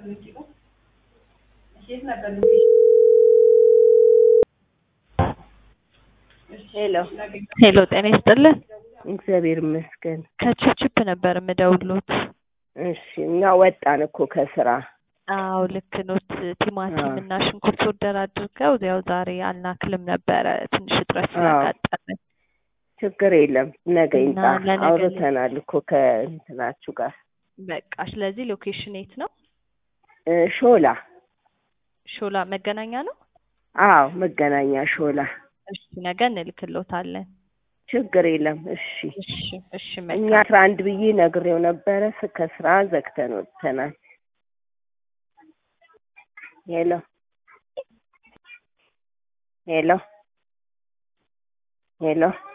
ሄሎ ሄሎ ጤና ይስጥልን። እግዚአብሔር ይመስገን። ከችፕችፕ ነበር የምደውሉት። እሺ እኛ ወጣን እኮ ከስራ። አዎ ልክ ኖት። ቲማቲም አዎ። እና ሽንኩርት ወርደር አድርገው ያው ዛሬ አልናክልም ነበረ ትንሽ እጥረት አዎ። ስላጋጠመን። ችግር የለም ነገ እና ይምጣ። ለነገ አውርተናል እኮ ከእንትናችሁ ጋር በቃ ስለዚህ ሎኬሽን የት ነው? እ ሾላ። ሾላ መገናኛ ነው። አዎ መገናኛ ሾላ። እሺ ነገ እንልክሎታለን። ችግር የለም። እሺ እሺ እሺ እኛ መልካም አስራ አንድ ብዬ ነግሬው ነበረ። ስ- ከስራ ዘግተን ወጥተናል። ሄሎ ሄሎ ሄሎ